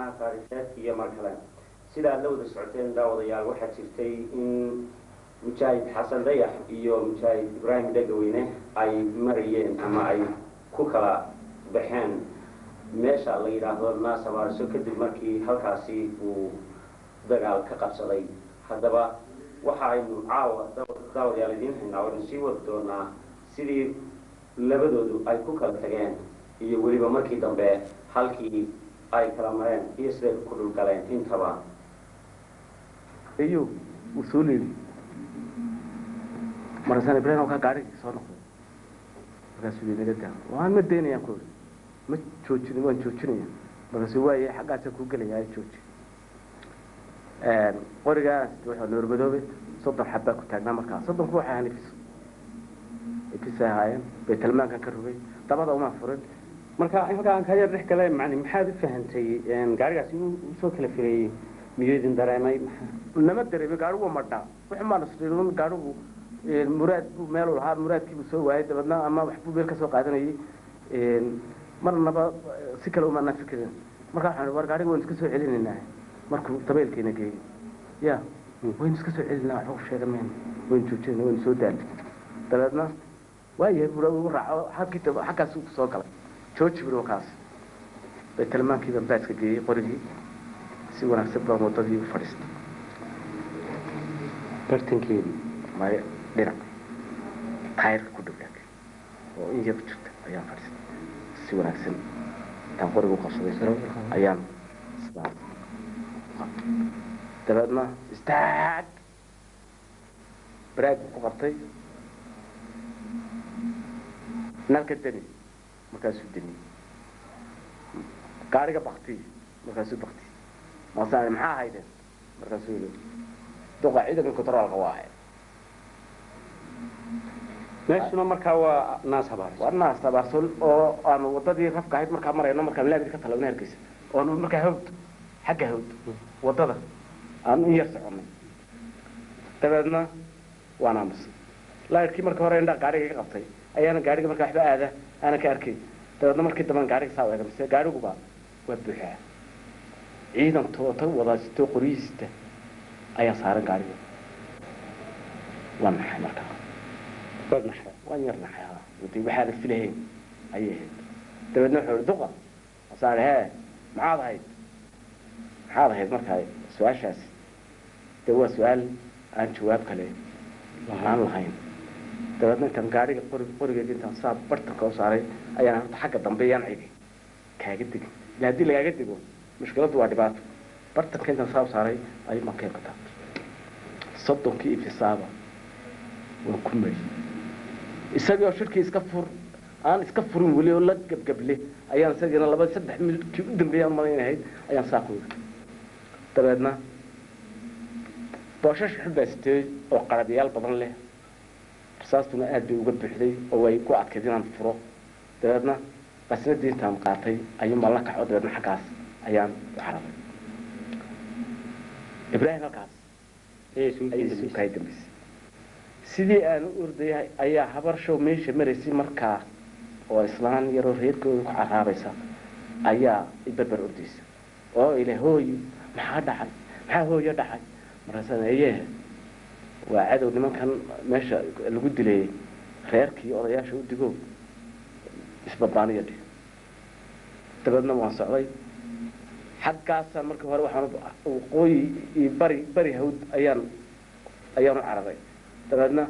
taariikheed iyo mar kale sida aad la wada socoteen daawadayaal waxaa jirtay in mujaahid xasan dayax iyo mujaahid ibraahim dhegaweyne ay marayeen ama ay ku kala baxeen meesha la yidhaahdo naasabaarso kadib markii halkaasi uu dagaal ka qabsaday haddaba waxa aynu caawa daawadayaal idiin haynaa waynu sii wadi doonaa sidii labadoodu ay ku kala tageen iyo weliba markii dambe halkii ay kala mareen iyo siday ku dhulgaleen intaba iyo uu soo leeli markaasaan ibrahim kaa gaarigii soo noqday markaasuu yii naga daa waan ma daynayaan ku ma joojin waan joojinaya markaasuu waaye xaggaasa kuu gelaya jooji qorigaa wuxuu noormadoobe soddon xabbaa ku taagnaa markaa soddonku waxay ahaan ifis ifisay ahaayeen baytalmaankan ka rogay dabada uma furin marka halkaa aan kaa yar dhex galay macni maxaad u fahantay gaarigaasi inuu usoo kala fireeyey miyuu idin dareemay nama dareemi gaarigu waa madhaa wuxuu maanasriirun gaarigu muraad buu meelu lahaa muraadkiibuu soo waayay dabeedna ama waxbuu meel ka soo qaadanayay marnaba si kale umaanaan fikirin marka waxaan war gaariga waynu iska soo celinaynaa markuu dabeylkeena geeyey ya waynu iska soo celinaa waxba ku sheegan mayno waynu joojinayna waynu soo daali dabeedna waayahay bura ugu raaco halkii daba xaggaas uu soo galay jooji buri wakaas baytalmaankii baan baaska geeyey qorigii si wanaagsan baan wadadii u fadhiistay bartankeedii maya dhinac taayirka ku dhow oo in yar ku jirta ayaan fadhiistay si wanaagsan intaan qoriga u qabsaday ayaan sidaas dabeedna istaag baraag ku qabtay nalka deni markaasuu deni gaariga bakti markaasuu bakti maasaan maxaa haydeen markaasuu yii duqa ciidanka controlka waaye meeshuna markaa waa naas habaar waa naas tabaarson oo aanu wadadii rafka ahayd markaa marayno markaan laabid ka talagna hargeysa oonu markaa hawd xagga hawd wadada aanu in yar soconay dabeedna waan aamusay laadkii marka hore indhaa gaariga ka qabtay ayaana gaariga markaa waxba aada aanan ka arkay dabeedna markii damban gaariga saa eega mise gaariguba waa buuxaa ciidan toota wadaasito qoryihiisita ayaa saaran gaariga waan naxay markaa waad naxay waan yar naxay ha wadi waxaadan filahayn ayay ahayd dabeedna wuxuu ihi duqa masaan hee maxaad ahayd maxaad ahayd markaa su-aashaasi dee waa su-aal aan jawaab kale aan lahayn dabeedna intaan gaariga qori qorigeedi intaan saa bartanka u saaray ayaan horta xagga dambe yaan cigi kaaga degin ila haddii lagaaga dego mushkiladdu waa dhibaato bartanka intaan saa u saaray ayuu maan keeb ka taabtay soddonkii ifisaaba waan ku mari isagii oo shirkii iska fur aan iska furin weli oo la gebgable ayaan isagiina laba saddex minudkii u dambeeyay aan malaynahayd ayaan saa ku yiri dabeedna booshash xubaa sitay oo qarabyaal badan leh rasaastuna aad bay uga buuxday oo way ku adkayd inaan furo dabeedna qasnadii intaan qaatay ayuunbaan la kaco dabeedna xaggaas ayaan u carabay ibraahim halkaas ayay suukaay dambaysay sidii aan u ordayay ayaa habar show meesha maraysay markaa oo islaan yaroo reerkooda ku caraabaysa ayaa ibarbar ordaysa oo ile hooyo maxaa dhacay maxaa hooyo dhacay markaasaan ayee waa cadow nimankan meesha lagu dilayay reerkii odayaasha u digo isbabaaniya dhig dabeedna waan socday xaggaasaan markii hore waxaan waqooyi iyo bari bari hawd ayaan ayaan u cararay dabeedna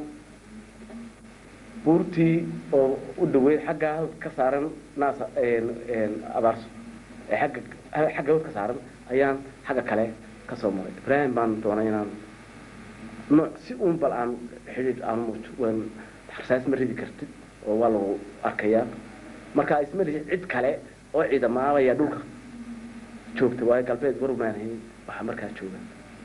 buurtii oo u dhaweyd xagga hawd ka saaran naasa abaarso ee agga xagga hawd ka saaran ayaan xagga kale ka soo maray ibraahim baan doonay inaan nooc si uun bal aan xidhiidh aan muujo waan rasaas ma ridi kartid oo waa lagu arkayaa marka isma rihi cid kale oo ciidamaabaya dhulka joogta waayo galbeed warmaan hayn waxaa markaa jooga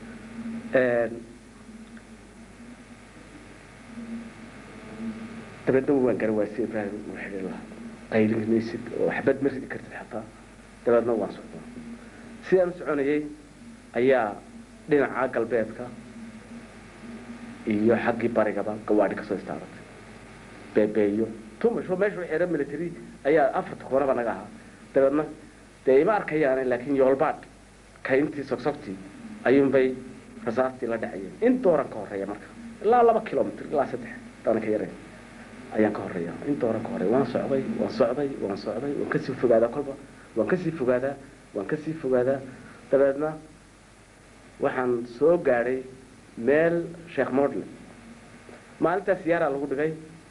dabeedna waan gara waasi ibraahim uu xidhi lahaa qaylin maysid oo xabad ma ridi kartid xataa dabeedna waan socdaa sidaan u soconayay ayaa dhinaca galbeedka iyo xaggii barigaba gawaadhi kasoo istaaratay beebeeyo tumasho meesha xeera military ayaa afarta koonaba naga ahaa dabeedna dee ima arkayaane laakiin yoolbaadh kayntii sogsogtii ayuunbay rasaastii la dhacayeen in dooran ka horreeya marka ilaa laba kilomitr ilaa saddex dana ka yarayn ayaan ka horreeya in dooran ka horreeya waan socday waan socday waan socday waan kasii fogaadaa kolba waan kasii fogaadaa waan kasii fogaadaa dabeedna waxaan soo gaadhay meel sheekh modle maalintaa siyaaraa lagu dhigay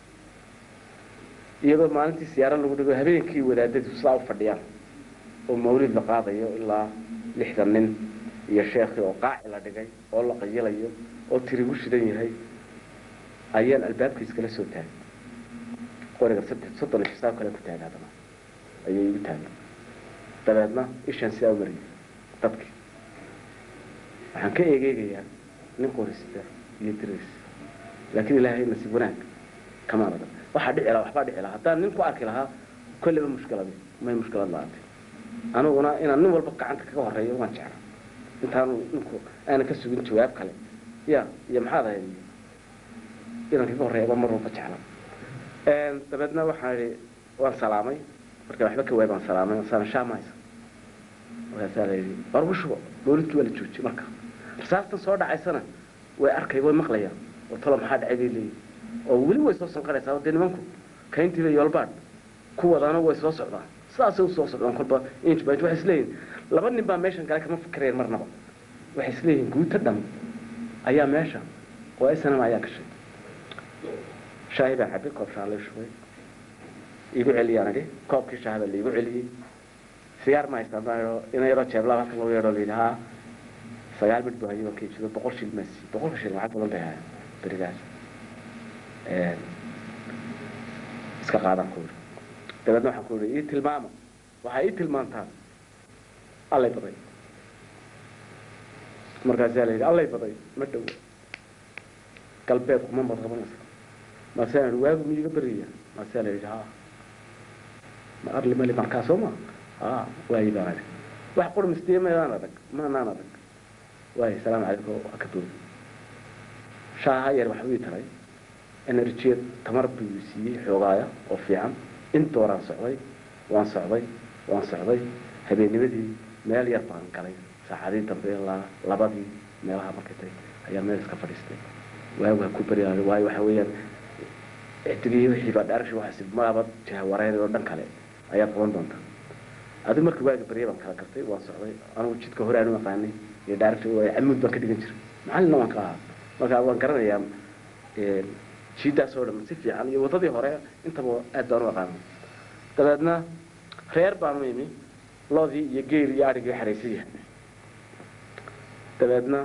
iyadoo maalintii siyaaro lagu dhigo habeenkii wadaadadu sidaa u fadhiyaan oo mawlid la qaadayo ilaa lixdan nin iyo sheekhi oo qaaci la dhigay oo la qayilayo oo tirigu shidan yahay ayaan albaabka iskala soo taagay qoriga saddex soddon iyo xisaab kale ku taagay haddana ayay igu taagay dabeedna ishaan sidaa u mariyay dadkii waxaan ka eegeegayaa nin qorisita iyo diris laakiin ilaahay nasiib wanaag kamaan adag waxaa dhici lahaa waxbaa dhici lahaa haddaan nin ku arki lahaa kolleyba mushkiladi may mushkilad la-aantay aniguna inaan nin walba gacanta kaga horreeyo waan jecla intaanu ninku aanan ka sugin jawaab kale ya iyo maxaad ahayd inaan kaga horreeyaba mar walba jecla dabeedna waxaan idhi waan salaamay marka waxba ka waay baan salaamay saana shaamaysa markaasaa la yidhi war ugu shubo mawlidkii waa la joojiyey marka rasaastan soo dhacaysana way arkay way maqlayaan oo talo maxaa dhacay bay leeyihin oo weli way soo sanqaraysaa oo dee nimanku kayntiiba yoolbaadh ku wadaana way soo socdaan sidaasay usoo socdaan kolba inch by inch waxay isleeyihin laba nin baa meeshan kale kama fikireen marnaba waxay isleeyihin guuta dhan ayaa meesha oo snm ayaa gashay shaahi baan cabay koob shaha la shubay iigu celiyaan idhi koobkii shaaha baa laigu celiyey sigaar ma haystaan baan idho ina yaroo jeeblaa halkan lagu yeedho la yidhi haa sagaal mid buu hayay waan ka iibsado boqol shil maasi boqolka shil lacag badan bay hayaan berigaas iska qaadaan ku yidhi dabeedna waxaan ku yidhi ii tilmaama waxaa ii tilmaantaan allay baday markaasaa la yidhi allay baday ma dhowo galbeed kuma mad qabanaysa maasaan idhi waagu miyiga beriya maasaa la yidhi haa ma arli mali markaa soo ma haa waayi baan idhi wax qur mistiya maydaan adag maanaan adag waayo salaamu calaykum waa ka boogi shaaha yar waxa ii taray enerjiyad tamar buu siiyey xoogaaya oo fiican intooraan socday waan socday waan socday habeennimadii meel yar baan galay saacadii dambe ilaa labadii meelaha markay tay ayaa meel iska fadhiistay waagu ha ku baryaay waayo waxa weeyaan ixtigii wixii baa dhaarashi waxaasi maaba jaha wareer oo dhan kale ayaad qaban doontaa adigu markii waaga barya baan kala gartay waan socday anigu jidka hore aanu aqaanay iyo dhaarashi waay camuud baan ka dhigan jiray macallinna waan ka ahaa marka waan garanayaa jiidaas oo dhan si fiican iyo waddadii hore intaba aad baan u aqaanay dabeedna reer baanu imi loodii iyo geel iyo adhigii xaraysan yahay dabeedna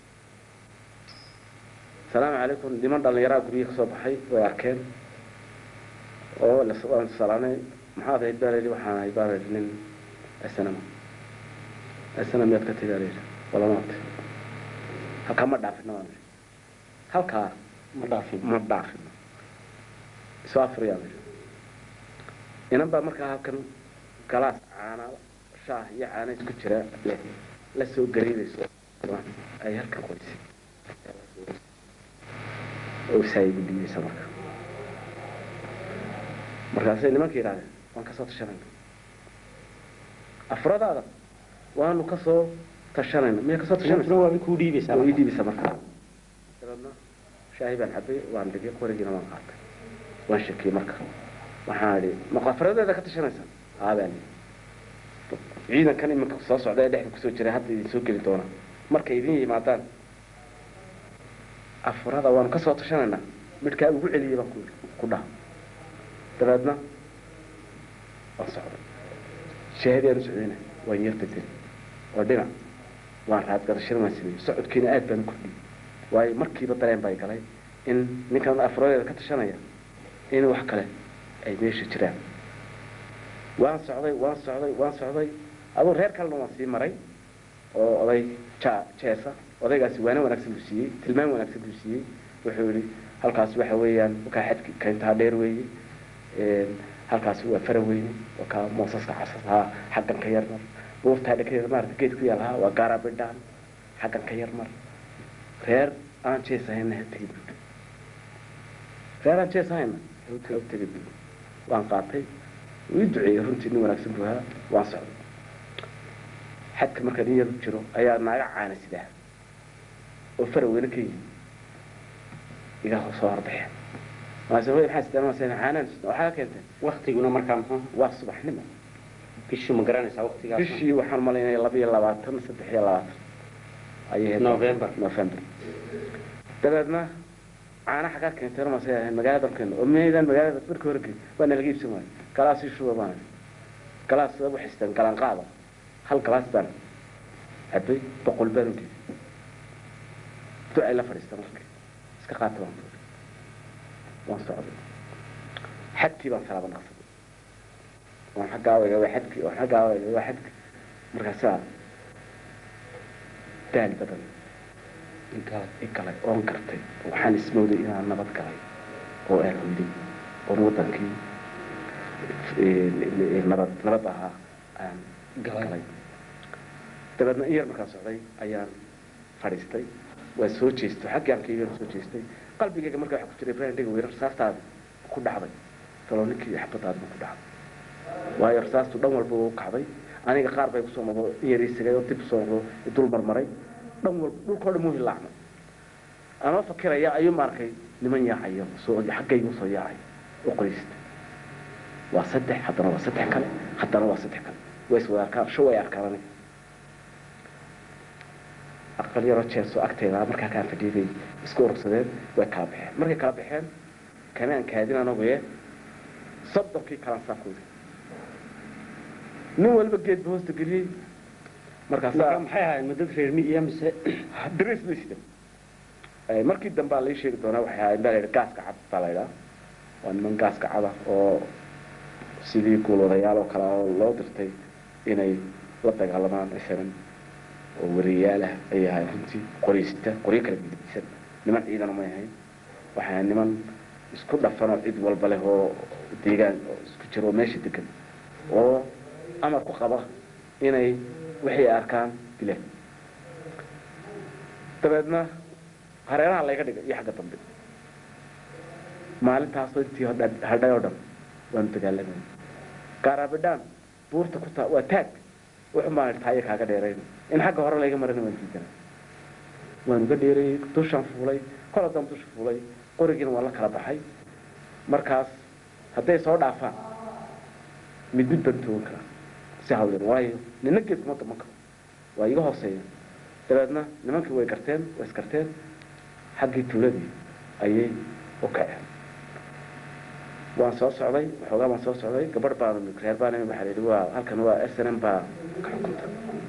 salaamu calaykum niman dhallinyaraa guryihi ka soo baxay way arkeen oo waan salaanay maxaad ahayd baa layidhi waxaan ahay baa layidhi nin snm snm miyaad ka tagaa layidhi walamaate halkaa ma dhaafina baan idhi halkaa ma dhaafin ma dhaafino isoo afriyaan idhi inan baa markaa halkan galaas caana shaah iyo caana isku jira leh la soo gariirayso ay halkan qoysay oo saayigu dhigaysa marka markaasay nimanka yidhahdeen waan kasoo tashanayna afradaada waanu kasoo tashanayna miya kasoo tashanaysa tashanaysa waa kuu dhiibaysaa oo ii dhiibisa marka dabeedna shaahi baan cabay waan dhigay qorigiina waan qaatay waan shakiyey marka waxaan idhi ma afradeeda ka tashanaysa aabaan ciidankan iminka soo socda ee dhexda kusoo jiray hadda idin soo geli doona markay idin yimaadaan afrada waanu kasoo tashanaynaa midhkaa ugu celiyay baan ku ku dhaha dabeedna waan socday shaahadii aan u socdayna waan yar bedeli oo dhinac waan raadgadashada waan sameeyey socodkiina aad baan u kordhiyey waayo markiiba dareen bay galay in ninkan afradeeda ka tashanaya in wax kale ay meesha jiraan waan socday waan socday waan socday aduu reer kalena waan sii maray oo oday ja jeesa odaygaasi waana wanaagsan buu siiyey tilmaan wanaagsan buu siiyey wuxuu yihi halkaas waxa weeyaan wakaa xadki kayntaa dheer weeye halkaasi waa fara weyne wakaa moosaska casasaa xaggan ka yar mar buurtaa dhekadeeda maarata geed ku yaal ahaa waa gaara bidhaan xaggan ka yar mar reer aan jees ahayna ha tegin buui reer aan jees ahayna ha tegin buui waan qaatay wii duceeyey runtii nin wanaagsan buu ahaa waan socday xadka marka nin yar u jiro ayaa naaga caana sidaa oo faraweyne ka yimi iga soo horbaxeen maase hooy maxaa sidaan maase caanaan waxaa keentay waktiguna markaa muxuu waa subaxnimo bishii ma garanaysaa waktigaas bishii waxaan malaynaya laba iyo labaatan saddex iyo labaatan ayay ahayd November. november dabeedna caana xagaa keentay maase ahayd magaalada keeno oo meydaan magaalada markii hore geey waa nalaga iibsan waayo galaas ii shuba baan galaas waa waxaystaan galaan qaada hal galaas baan cabay boqol baan u dhiibay ducay la fadhiista markii iska qaata baan buuri waan socday xadkii baan salaaba naqsaday waan xaggaa wega waa xadkii waan xaggaa wega waa xadkii markaasaa daal badan i galay oon gartay waxaan ismooday inaan nabad galay oo aan hoyday oon wadankii eh, nabad nabad ahaa aan galay dabeedna in yar markaan socday ayaan fadhiistay waa soo jeestay xaggii aan kaygan soo jeestay qalbigayga markaa waxa ku jiray ibrahim dhega weyne rasaastaada ku dhacday taloo ninkii xabadaada ku dhacday waayo rasaastu dhan walba u kacday aniga qaar bay kusoo noqdo in yar isagay oo dib soo noqdo dul marmaray dhan walba dhulkoo dhan muu hilaacmay anoo fakiraya ayuu maarkay niman yaacayo soo xaggaygu soo yaacay oo qoysta waa saddex haddana waa saddex kale haddana waa saddex kale way iswada arkaan sho way arkaan aniga aqal yaroo jeeso agteeda markaa kaan fadhiyay bay isku urursadeen way kala baxeen markay kala baxeen kanaan kaadin anaguye soddonkii kalaan saa kuudi nin walba geed ba hoosta geliyey marka markaasaa maxay ahayd ma dad reer miyiya mise dris bay sida markii dambe aa lai sheegi doonaa waxay ahayd baa la yidhi gaaska cad baa la yidhaa waa niman gaaska cada oo sidii guulwadayaal oo kale oo loo dirtay inay la dagaalamaan isagan oo wariyaal ah ayay ahayd runtii qorysta qoryo kala gedisan niman ciidan may ahayn waxay ahayd niman isku dhafan oo cid walba leh oo deegaan oo isku jiro oo meesha degan oo amar ku qaba inay waxay arkaan dileen dabeedna hareeraha layga dhigay iyo xagga dambe maalintaasoo intii hodha- hadhay oo dhan waanu dagaalamayna gaaraabidhaan buurta ku taa waa taag wuxun baan idhi taaya kaaga dheerayn in xagga hore layga marana waan diidana waanu ga dheerayey dushaan fuulay kol haddaan dusha fuulay qorigiina waan la kala baxay markaas hadday soo dhaafaan mid mid baan toogan karaa si hawleen waayo nina geed kuma daman karo waa iga hooseeya dabeedna nimankii way garteen way isgarteen xaggii tuuladii ayay u kaceen waan soo socday waxoogaa baan soo socday gabadh baan reer baan waxaa la yidhi waa halkan waa s n m baa ka xukunta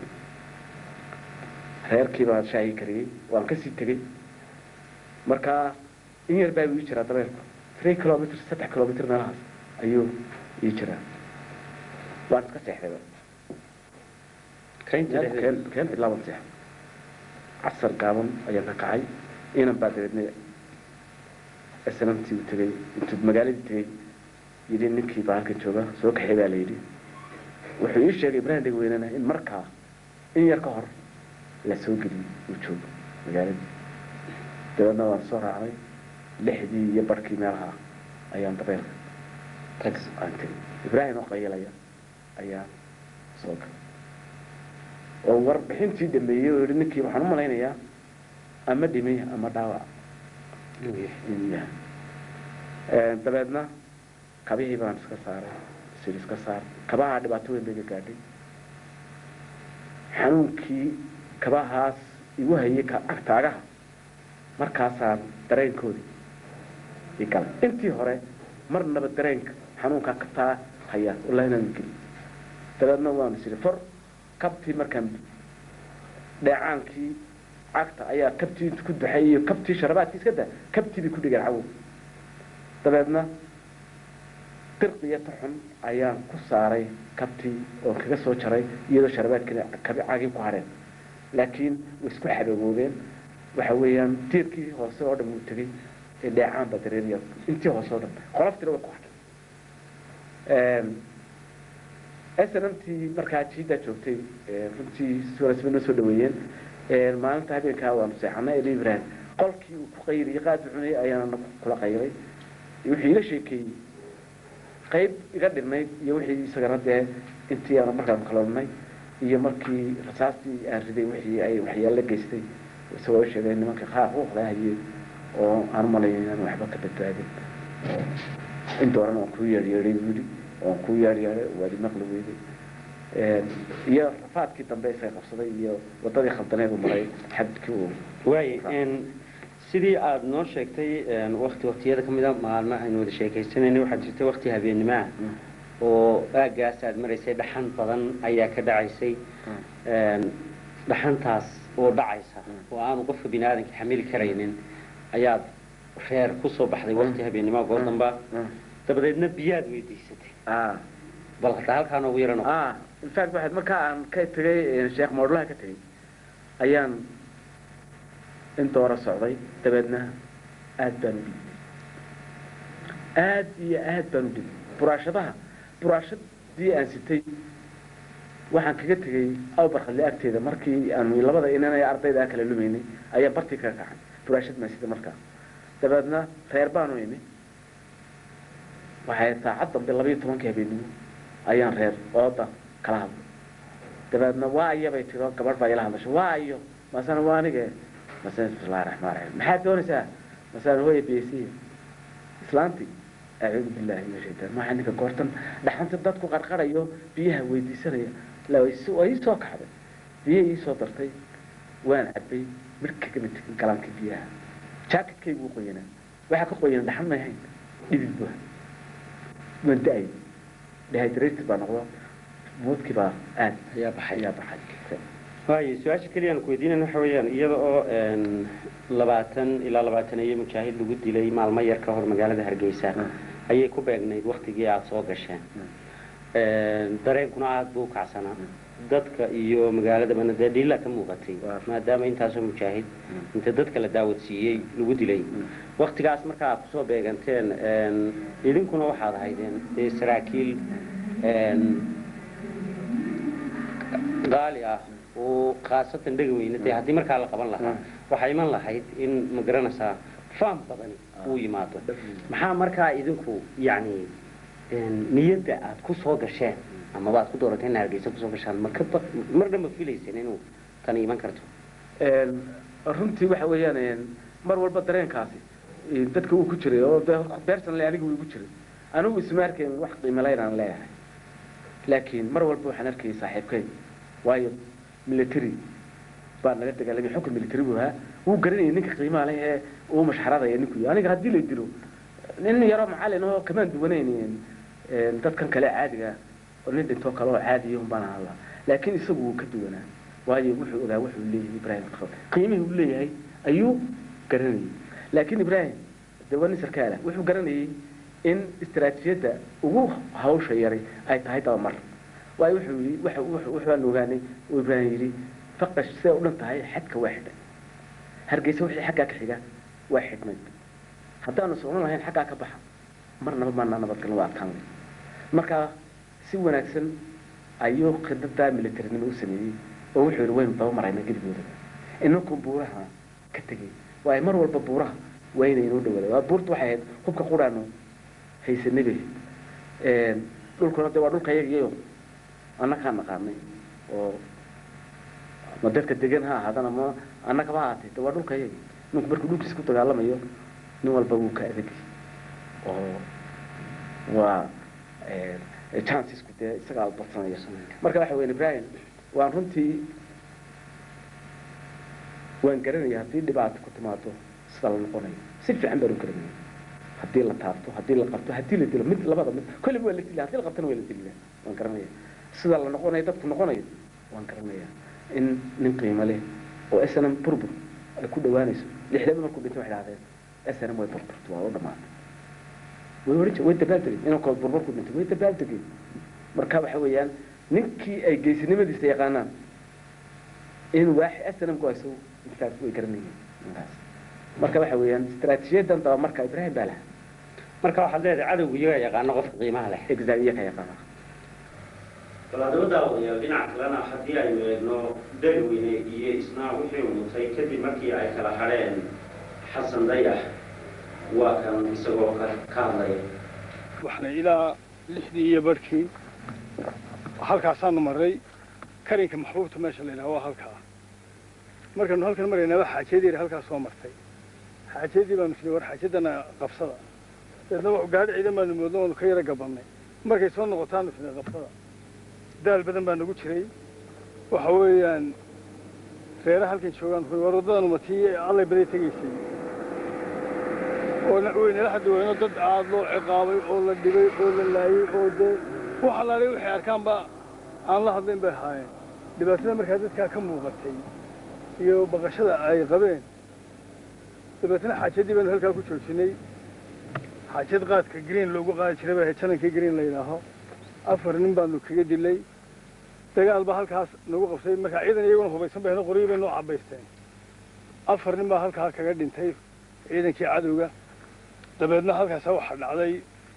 reerkii baan shaahii kariyey waan kasii tegey markaa in yar baa ii jiraa dabeerku three kilomitr saddex kilomitr meelahaas ayuu ii jiraa waan iska seexdayba kaynta dhexdeeda keen keen cidlaaban seex casar gaaban ayaan ka kacay inan baa dabeedna snamtii u tegey intuu magaaladii tegey yidhi ninkii baa halkan jooga soo kaxay baa la yidhi wuxuu ii sheegay ibrahim dhegweynena in markaa in yar ka hor la soo geliyey uu joogo magaaladii dabeedna waan soo raacday lixdii iyo barhkii meelaha ayaan dabeelka tag aan tegey ibraahim oo qayalaya ayaa soo galay oo warbixintii dhameeyey oo yihi ninkii waxaan u malaynayaa ama dhimay ama dhaawac inuu yahay dabeedna kabihii baan iska saaray sil iska saar kabahaa dhibaato weyn bay ga gaadhay xanuunkii kabahaas igu hayay ka- agtaagaha markaasaan dareenkoodii i galay intii hore marnaba dareenka xanuunkaa kabtaa haya wallahi inaan geli dabeedna waan is idhi for kabtii markaan dheecaankii cagta ayaa kabtii intu ku duxay iyo kabtii sharabaadkii iska da kabtii bay ku dhigeen cawow dabeedna dirqiya taxun ayaan ku saaray kabtii oo kaga soo jaray iyadoo sharabaadkiina kabi caagii ku hadheen laakiin way isku xabooboobeen waxa weeyaan diirkii hoose oo dhan wuu tegey ee dheecaan baa dareeraya intii hoose oo dhan qoloftiina way ku hadhay snmtii markaa jiidaa joogtay runtii si wanaagsan bay noo soo dhaweeyeen maalinta habeenkaa waanu seexanay eli ibrahim qolkii uu ku qayriyey qaad cunayay ayaana kula qayray wuxuu iila sheekeeyey qayb iga dhinayd iyo wixii isagana dee intii aanu markaanu kala dhunay iyo markii rasaastii aan riday wixii ay waxyaalo geystay isagoo sheegay nimanka qaar ruuxda hayeen oo aan umalayo inaan waxba ka badbaadin in dooran oon kuu yeeryeeray wili oon kuu yeeryeeray waadi maqli weyday iyo rafaadkii dambe isaga qabsaday iyo wadadii khaldaneed u maray xadkii uu waay sidii aada noo sheegtay wakti waktiyada ka mid a maalmo aynu wada sheekaysanayna waxaa jirtay wakti habeenimaha oo aagaas aada maraysay dhaxan badan ayaa ka dhacaysay dhaxantaas oo dhacaysa oo aanu qofka bini aadanka xamili karaynin ayaad reer kusoo baxday wakti habeenimaha goor damba dabadeedna biyaad weydiisatay bal hadda halkaa noogu yarano infact waxaad markaa aan ka tegay sheekh moodlaha ka tegay ayaan in doora socday dabeedna aad baan u dhibay aad iyo aad baan u dhibay buraashadaha buraashadii aan sitay waxaan kaga tegay awbarkadle agteeda markii aanu labada inanay ardayda kala lumaynay ayaa bartii kaga kacan buraashad maan sitay markaa dabeedna reer baanu imi waxay saacad dambe labayo tobankii habeenimo ayaan reer ooda kala hadlay dabeedna waa iyabay tiro gabadh baa ila hadlashay waa iyo masana waa anige masana bismillahi raxmaan raxiim maxaad doonaysaa masana hooya biyaysiya islaanti acuudu billahi min shaytaan maxaa ninka goortan dhaxanta dadku qarqarayo biyaha weydiisanaya la waa ii soo kaxday biyo ii soo dartay waan cabay midh kagama tegin galaanka biyaha jaakatkaygu u qoyanaa waxaa ka qoyan dhaxan may hayn dhidid bua waan da-ay dehydrated baa noqdo moodkii baa aad ayaa baxay ayaa baxay waayo su-aasha keliya aan ku weydiinayna waxa weeyaan iyada oo labaatan ilaa labaatan iyo mujaahid lagu dilay maalmo yar ka hor magaalada hargeysa ayay ku beegnayd waktigii aada soo gasheen dareenkuna aada buu u kacsanaa dadka iyo magaaladabana dee dhiila ka muuqatay maadaama intaasoo mujaahid inta dadka la daawadsiiyey lagu dilay waktigaas marka aad kusoo beeganteen idinkuna waxaad ahaydeen dee saraakiil qaali ah oo khaasatan dhega weyne dee haddii markaa la qaban lahaa waxaa iman lahayd in ma garanaysaa faam badani uu yimaado maxaa markaa idinku yacni niyadda aada ku soo gasheen amaba aad ku doorateen in hargeysa kusoo gashaan maka mar dhanba filaysen inuu tani iman karto runtii waxa weeyaan mar walba dareenkaasi dadka uu ku jiray oo beersanle aniga uu igu jiray anigu isma arkayn wax qiimalayn aan leeyahay laakiin mar walba waxaan arkayay saaxiibkay waayo military baa naga dagaalamay xukun military buu ahaa wuu garanayay ninka qiimaha leh ee uu mashxaradaya ninku aniga haddii la dilo nin yaroo macalin oo kamaan duwanayn dadkan kale caadiga oo nin dhintoo kale oo caadiya un baan hadlaa laakiin isagu wuu ka duwanaa waayo wuxuu ogaa wuxuu leeyahay ibrahim qiimihii uu leeyahay ayuu garanayay laakiin ibrahim de waa nin sarkaala wuxuu garanayay in istaraatiijiyadda ugu hawsha yaray ay tahay dabamar waayo wuxuu yii waxbaan ogaanay uu ibrahim yidhi faqash siday u dhan tahay xadka waa xidhay hargeysa wixii xaggaa ka xiga waa xidhnayd haddaanu socon lahayn xaggaa ka baxa marnaba maanaa nabadgalno waa adkaan leh markaa si wanaagsan ayuu khidadaa militarinimo u sameeyey oo wuxuu yidhi waynu daba maraynaa geligooda inankun buuraha ka tegay waayo mar walba buuraha waa inay inoo dhawaada waa buurta waxay ahayd hubka quraano haysanay bay ahayd dhulkuna de waa dhulka yagiyo annagaa naqaanay oo ma dadka degan ha ahaadana ma annagaba ha ahaatay de waa dhulka yagi ninku markuu dhulkiisa ku dagaalamayo nin walba wuu ka adagay oo waa chancesku dee isagaa badsanaya marka waxa weyan ibrahim waan runtii waan garanaya haddii dhibaato ku timaado sida la noqonayo si fiican baan u garanaya haddii la taabto haddii la qabto haddii la dilo mid labada mid kolliba waa la dila haddii la qabtana waa la dilila waan garanaya sida la noqonayo dadku noqonayo waan garanaya in nin qiimo leh oo snm burbur ay ku dhawaanayso lixdaba markuu dhinto waxay dhahdeen snm way burburto waa u dhamaatay way ohan jir way dabaaldegeen inankood burbur ku dhintay way dabaaldegeen marka waxa weeyaan ninkii ay geysinimadiisa yaqaanaan in waaxi snmku ay soo intaas way garanayeen ninkaas marka waxa weeyaan istaraatiijiyadan daba marka ibrahim baa lahaa marka waxaad leedahay cadowgu iyaga yaqaano qofka qiimaha leh exact iyaga yaqaana balaadaba daawadayaal dhinaca kalena haddii aynu eegno dagaweyne iyo isna wixii uu mutay kadib markii ay kala hadheen xasan dayax waa kan isagoo ka ka hadlaya waxna ilaa lixdii iyo barhkii halkaasaanu marray karinka maxbuubta meesha la yidhaha waa halkaa markaanu halkan maraynaba xaajiyadii halkaa soo martay xaajiyadii baanu fili war xaajiyadana qabsada deedna gaadhi ciidan baanu moodno waanu ka yara gabannay markay soo noqotaanu fili qabsada daal badan baa nagu jiray waxa weeyaan reera halkan joogaan war waddadanu matii allay baday tegaysay oo weynala haddi weyno dad aad loo ciqaabay oo la dhibay oo la laayey oo dee wax allaalay waxay arkaanba aan la hadlayn bay ahaayeen dhibaatada markaa dadkaa ka muuqatay iyo baqashada ay qabeen dabeetna xaajadii baanu halkaa ku joojinay xaajad qaadka green loogu qaadi jiray baa janankii green la yidhaaho afar nin baanu kaga dilay dagaal baa halkaas nagu qabtay markaa ciidan iyaguna hubaysan bayna qoryo bay noo cabaysteen afar nin baa halkaa kaga dhintay ciidankii cadowga dabeedna halkaasa waxaa dhacday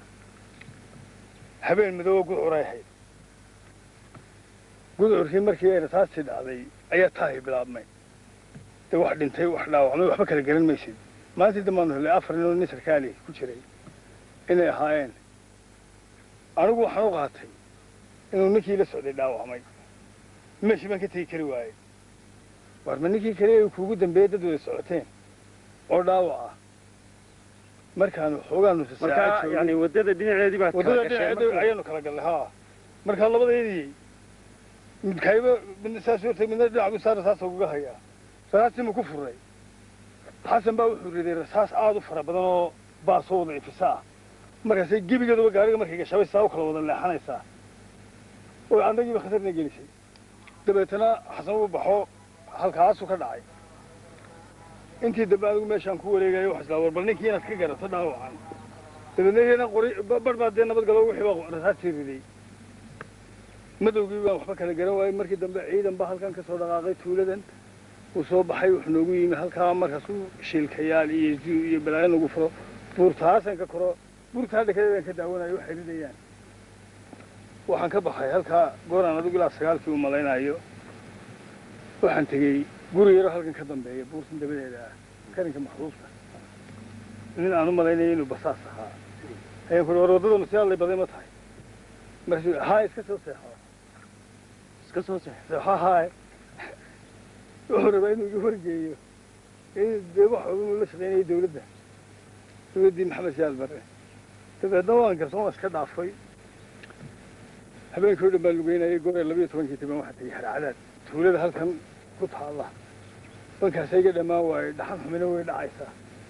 habeen madooba gudcuray ahayd gudcurkii markii ay rasaastii dhacday ayaa taahi bilaabmay dee wax dhintay wax dhaawacmay waxba kala garan maysid maalintii dambaanu helay afar nin oo nin sarkaali ku jiray inay ahaayeen anigu waxaan u qaatay inuu ninkii la socday dhaawacmay meeshii baan ka tegi kari waayey war ma ninkii kale ay kuugu dambeeyey dad wada socoteen oo dhaawac ah markaanu xoogaanu marka yani wadada dhinaceedii baad kala waddada gasheen dhinaceeda marka- ayaanu kala gallay haa markaa labadeedii midkayba midna saas hortay midna dhinac bu saa rasaasa ugaga hayaa rasaastii ma ku furay xasan baa wuxuu riday rasaas aad u fara badan oo baasoo wada ifisa ah markaasay gebigeeduba gaariga markay gashabay saa u kala wada leexanaysaa oo annagiiba khatarna gelisay dabeetana xasan uu baxo halkaasuu ka dhacay intii dambe anigu meeshaan ku wareegayo wax islaa war bal ninkii inaad ka garato dhaawacan dabeedna iyana qori bar baa dee nabad galo wixii baa rasaastii riday madowgii baan waxba kala garan waayey markii dambe ciidan baa halkan ka soo dhaqaaqay tuuladan uu soo baxay wuxuu noogu yimi halkaa markaasuu shiilkayaal iyo zu iyo balaayo nagu furo buurtaasan ka koro buurtaa dhekadeedaan ka daawanayo waxay ridayaan waxaan ka baxay halkaa gooraan adigu ilaa sagaalkii u malaynayo waxaan tegey guri yaro halkan ka dambeeya buurtan dabadeeda ah karinka maxruufta nin aan u malaynayo inuu basaas ahaa ayaan kuhi war waddadanu si allay baday ma tahay markaasuu haa iska soo seexo iska soo seex seexo haay wuxuu rabaa inuu iga wargeeyo in dee waxa uu la shaqaynayay dawladda dawladdii maxamed siyaad barre dabeedna waan garsoon waa iska dhaafay habeenkii o dhan baan lugeynayay goor labayo tobankii tiban waxaa tegey harcadaad tuulada halkan ku taalla bankaasa iga dhammaan waayo dhaxan xumina way dhacaysaa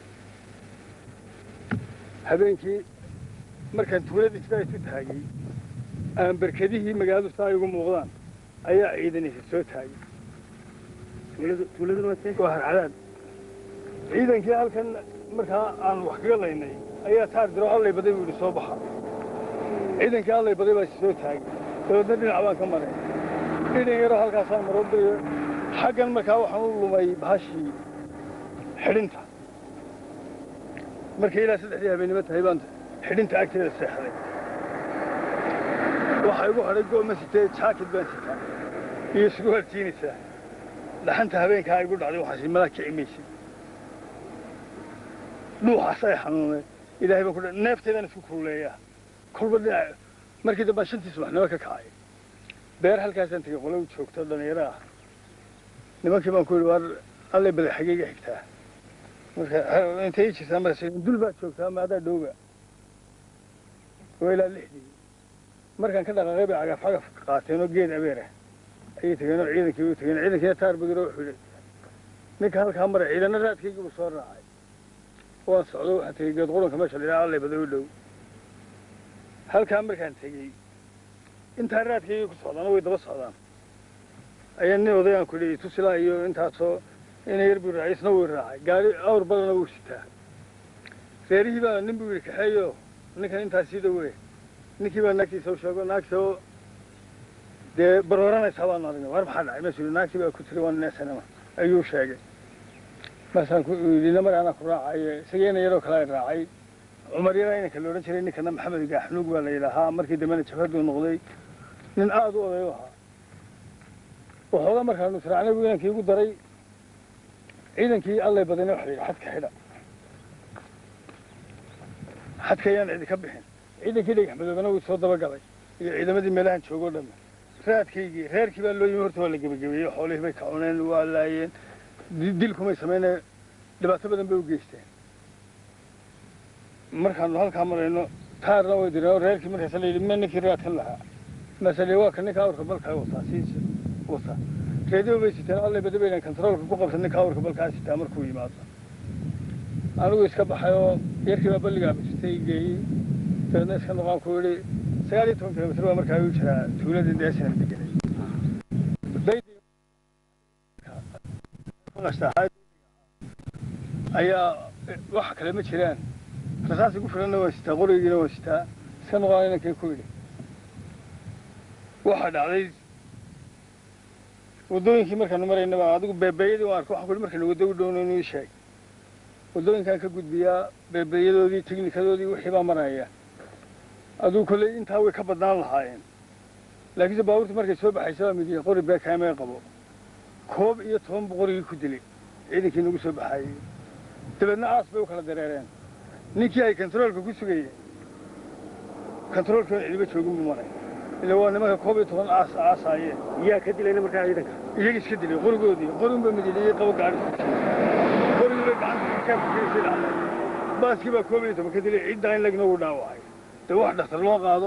habeenkii markaan tuulada isbaa isu taagay aan berkedihii magaaladu saa igu muuqdaan ayaa ciidan isa soo taagay tuuladu tuuladuna waa see waa harcadaad ciidankii halkan markaa aan wax kaga laynay ayaa taar diro allay baday buu yidhi soo baxa ciidankii allay baday baa is soo taagay dabeedna dhinac baan ka maray dhinac yaroo halkaasaan maroodayo xaggan markaa waxaan u lumay bahashii xidhinta markay ilaa saddexdii habeennimo tahay baan xidhinta agteeda seexday waxaa igu hadhay go'ma sitee jaakid baan sitaa iyo surwaal jiinaysaa dhaxanta habeenkaa igu dhacday waxaasi malaa kici maysid dhuuxaas ay xanuunay ilaahay baan ku dha neefteedaan isku kululeeyaa kolba dhinac markii dambaan shantii subaxnimo ka kacay beer halkaasaan tegey qolow joogto dhalinyaro ah nimankii baan ku yidhi waar allay baday xageyga xigtaa marka intay ii jirtaa markaas dul baad joogtaa ma adaa dhowga waa ilaa lixdii markaan ka dhaqaaqay bay cagaf cagaf qaateen oo geed abeer ah ayay tegeen oo ciidankii u tegeen ciidankiina taar bagiro wuxuu yidhi ninka halkaa maray ciidana raadkaygii buu soo raacay waan socdo waxaan tegey geed quranka meesha la yidhaha allay baday u dhow halkaa markaan tegey intaa raadkaygii ku socdaana way daba socdaan ayaa nin odayaan ku yidhi tusilaa iyo intaasoo ina yar buu raacay isna wuu raacay gaari awr badana wuu sitaa reerihii baa nin buu yidhi kaxeeyo ninkan intaas sii dhawe ninkii baa naagtiisa u sheego naagta oo dee barooranaysaa baanu aragnay war maxaa dhacay meesuu yidhi naagtii baa ku tiri waan neesanama ayuu sheegay markaasaan ku yidhi namar anaa ku raacaye isageena yaroo kale ay raacay cumar yaraa inanka la odhan jiray ninkana maxamed gaaxnuug baa la yidhaahaa markii dambena jabhaduu noqday nin aada u oday u ahaa waxoogaa markaanu israacnay buu inankii igu daray ciidankii allay badana waxa la yidhi xadka xidha xadka ayaan cidi ka bixin ciidankii dhagax madoobana wuu soo dabagalay iyo ciidamadii meelahan joogoo dhamme raadkaygii reerkii baa loo yimi horta waa la gebagabeeyey xoolihii bay ka cuneen waa laayeen di- dilkumay sameynee dhibaato badan bay u geysteen markaanu halkaa marayno taarna way direen oo reerkii markaasa la yidhi ma ninkii raadkan lahaa masale waa ka ninka awrka balkaa wataa siis wata reediyo bay siteen alle bada baynan kontaroolka ku qabsan ninka awrka balkaa sitaa markuu yimaado anigu iska baxay oo yarkii baa balligaa bisitay geeyey dabeedna iska noqaan ku yidhi sagaal iyo toban kilomitr baa markaa igu jiraa tuulada deesina deganay ayaa waxa kale ma jiraan rasaas igu filanna waan sitaa qorigiina waan sitaa iska noqon inankay ku yidhi waxaa dhacday waddooyinkii markaanu maraynaba adigu beebeeyadii waan arko waxaan ku yidhi markaynu waddo u dhowno inuu ii sheeg waddooyinkaan ka gudbiyaa beebeeyadoodii teknikadoodii wixii baa maraya aduu kolley intaa way ka badnaan lahaayeen laakiinse baabuurtii markay soo baxaysa waa midiya qori beekaamee qabo koob iyo toban buu qorigii ku dilay ciidankii nagu soo baxaayey dabeedna aas bay u kala dareereen ninkii ay kontaroolka ku sugayeen kontaroolkii oon cidiba joogin buu maray ila waa nimanka koob iyo toban aas aasaayeen yaa ka dilayna markaa ciidanka iyaga iska dilay qorigoodii qorinba midiliyey qabo gaari qorigii bay gacanta kaabkiisii dhacday baaskii baa koob iyo toban ka dilay ciddaa in lagna uu dhaawacay dee wax dhakhtar loo qaado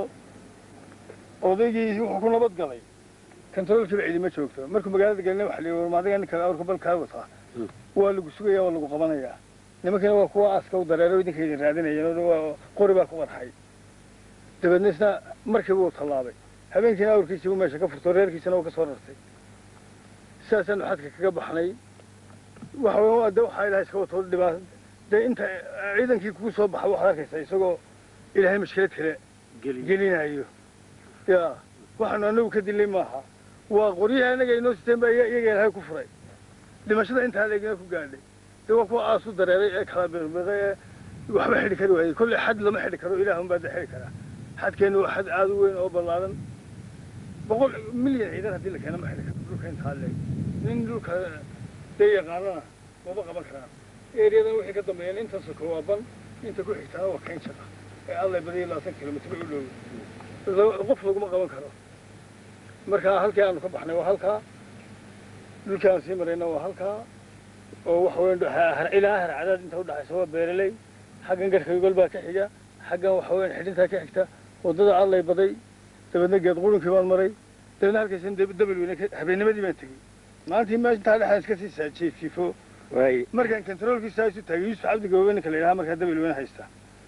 odaygii wuxuu ku nabad galay kontaroolkiiba cidima joogto markuu magaalada gelina waxa la yidhi maadiga ninka awrka balkaa wataa waa lagu sugayaa waa lagu qabanayaa nimankiina waa kuwa aaska u dareero idinka idin raadinayeen oo waa qori baa ku qarxay dabeedna isna markiiba uu tallaabay habeenkiina awrkiisii buu meesha ka furto reerkiisana uu ka soo rartay sidaasaanu xadka kaga baxnay waxa weeye de waxaa ilahay iska wato dhibaa dee inta ciidankii kugu soo baxa waxaad arkaysaa isagoo ilaahay mashkilad kale gelinayo ya waxaanu anagu ka dilay maaha waa qoryaha anaga inoo siteen baa iyaga ilaahay ku furay dhimashada intaa leegina ku gaadhay de waa kuwa aasu dareeray ee kala biqbiqay ee waxba xidhi kari waayey kolley xad lama xidhi karo ilaahun baa da xidhi karaa xadkeennu waa xad aada u weyn oo ballaaran boqol milyan ciidan haddii la keena ma xidhi karo dhulka intaa leeg nin dhulka dee yaqaanana maba qaban karaan ereyadan wixii ka dambeeyeen inta soko waa ban inta ku xigtaana waa kayn jara ee allay badiyo labaatan kilomitr u dhow qof laguma qaban karo marka halkii aanu ka baxnay waa halkaa dhulkii aan sii marayna waa halkaa oo waxa weyn ilaa harcadaad inta udhaxaysa waa beeraley xaggan garkaygol baa ka xiga xaggan waxa weyn xidhintaa ka xigta waddada allay baday dabeedna geed qurunkii baan maray dabeedna halkaysan dabel weyne habeennimadii baan tegey maalintii meeshaa dhexaan iska sii saajiifo waay markaan kontaroolkiisa isu taagay yuusuf cabdi gabowe ninka la yidhaha markaa dabel weyne haysta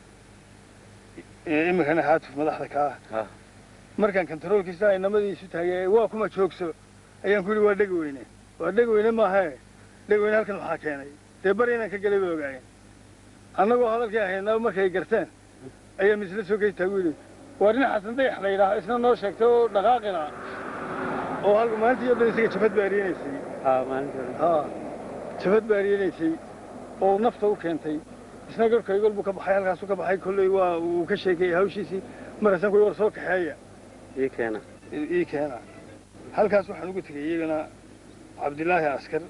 iminkana haatuf madaxda ka ah markaan kontaroolkiisa inamadii isu taagay waa kuma joogso ayaan ku yidhi waa dhegi weyne waa dhegi weyne maahae dhegi weyne halkan maxaa keenay dee bari inaan ka gelay bay ogaayeen annagoo hadalkii ahaynaa markay garteen ayaa misle soo gey taagu yidhi waa nin xasan dayax la yidhaaha isna noo sheegtay oo dhaqaaqina oo halka maalintii o dhan isaga jabad baariyanaysay ha jabad baariyanaysay oo nafta u keentay isna garkaygol buu ka baxay halkaasuu ka baxay kolley waa uu ka sheekeeyey hawshiisii markaasaan ku war soo kaxeeya ii keena ii keena halkaas waxaan ugu tegay iyagana cabdilaahi askar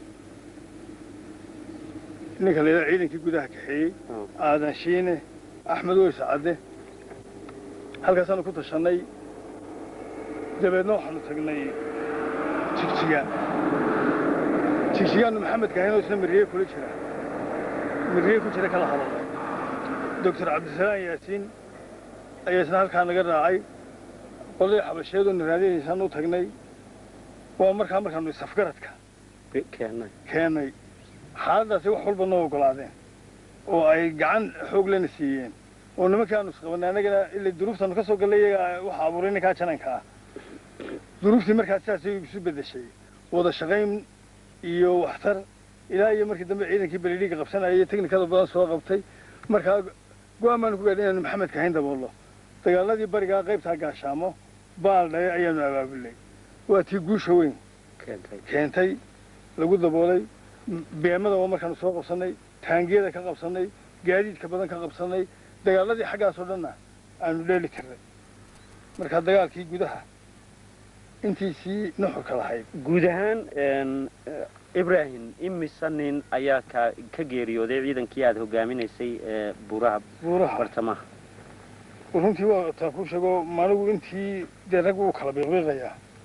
ninka la yidhaha ciidankii gudaha kaxeeyey aadan shiine axmed weys cadde halkaasaanu ku tashannay dabeedna waxaanu tagnay jigjiga jigjigaanu maxamed kahayn oo isna miriye kula jira miriye ku jira kala hadalay doctor cabdisalaam yaasiin ayaa isna halkaa naga raacay qolay xabasheedoonu raadinaysaan u tagnay waa markaa markaanu isafgaradka keenay keennay xaaladdaasi wax walba noo ogolaadeen oo ay gacan xoog lena siiyeen oo nimankii aanu isqabanay annagana ila duruuftaanu ka soo gallay iyaga waxa abuuray ninkaa jananka ah duruuftii markaa sidaasay isu beddeshay wada shaqayn iyo waxtar ilaa iyo markii dambe ciidankii belidhiiga qabsanayay teknikada badan soo qabtay markaa go-aan baanu ku gaadhay inaanu maxamed kahayn daboollo dagaaladii barigaa qaybtaa gaashaamo baal dhaye ayaanu abaabulnay waa tii guusha weyn keentay keentay lagu daboolay beemada waa markaanu soo qabsannay taangiyada ka qabsannay gaadiidka badan ka qabsannay dagaaladii xaggaasoo dhanna aanu dheeli tirnay markaa dagaalkii gudaha intiisii nuxurka lahayd guud ahaan ibrahim imisa nin ayaa ka ka geeriyooday ciidankii aada hogaaminaysay ee buuraha buuraha bartamaha runtii waa taa kuu sheego maanigu intii dee rag uu kala biiqbiiqayaa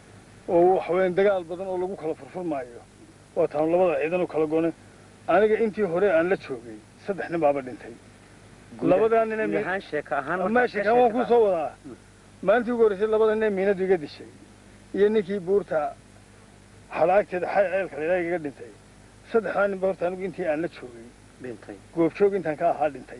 oo waxa weeyaan dagaal badan oo lagu kala furfurmaayo waa taanu labada ciidan u kala goonay aniga intii hore aan la joogay saddex nin baaba dhintay labadaa nin ee mi- ahaan sheeka ahaan markaad meesha ka kan waan sheekataa. kuu soo wadaa maalintii ugu horreysay labada nin ee miinadu iga dishay iyo ninkii buurta halaagteeda xay ceelka leedaa igaga dhintay saddexdaa ninba horta anigu intii aan la joogay dhintay goobjoog intaan ka ahaa dhintay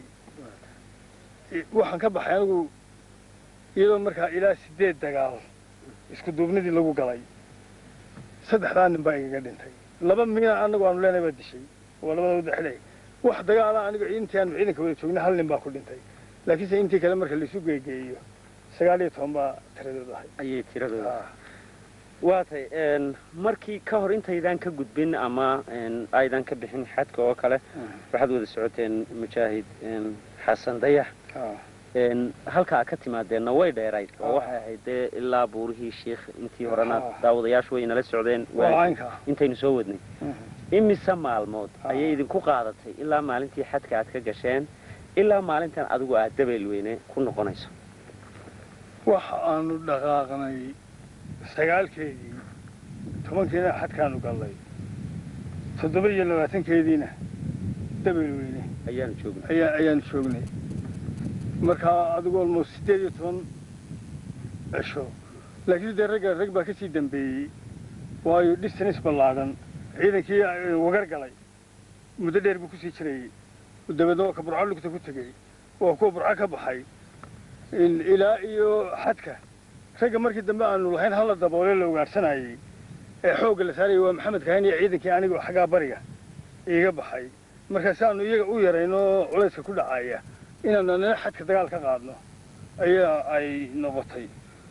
I- waxaan ka baxay anigu iyadoo markaa ilaa sideed dagaal isku duubnidii lagu galay saddexdaa nin baa igaga dhintay laba miina anagu aanu leenahay baa dishay waa labada wada xidhay wax dagaala anigu intii aanu ciidanka wada joognay hal nin baa ku dhintay laakiinse intii kale marka laisu geegeeyo sagaal iyo toban baa tiradooda ahay ayay tiradooda Ah. waa tay een, markii ka hor intaydaan ka gudbin ama een, aydan ka bixin xadka oo kale waxaad wada socoteen mujaahid een, xasan dayax Ah. een, halka aad ka timaadeenna way dheerayd oo Ah. waxay ahayd dee ilaa buurihii shiikh intii horena Ah. daawadayaashu way nala socdeen waa waa- caynka intaynu soo wadnay imise maalmood Ah. ayay idinku qaadatay ilaa maalintii xadka aad ka gasheen ilaa maalintan adigu aad dabeel weyne ku noqonayso waxa aanu dhaqaaqnay sagaalkeedii tobankeedina xadkaanu gallay toddoba iyo labaatankeediina dabel weyne ayaanu joognay ayaa ayaanu joognay markaa adigu almost siddeed iyo toban cisho laakiin dee ragga rag baa ka sii dambeeyey waayo distance ballaadhan ciidankii eh, wagar galay muddo dheer buu kusii jirayey dabeedna waa ka burco lugta ku tegey waa kuwa burco ka baxay in- ilaa iyo xadka ragga markii dambe aanu lahayn hala daboole la ugaadhsanayey ee xoogga la saarayay waa maxamed kahan iyo ciidankii aniga xaggaa bariga iiga baxay markaa si aanu iyaga u yarayno culayska ku dhacaya inaanu anana xadka dagaal ka qaadno ayaa ay noqotay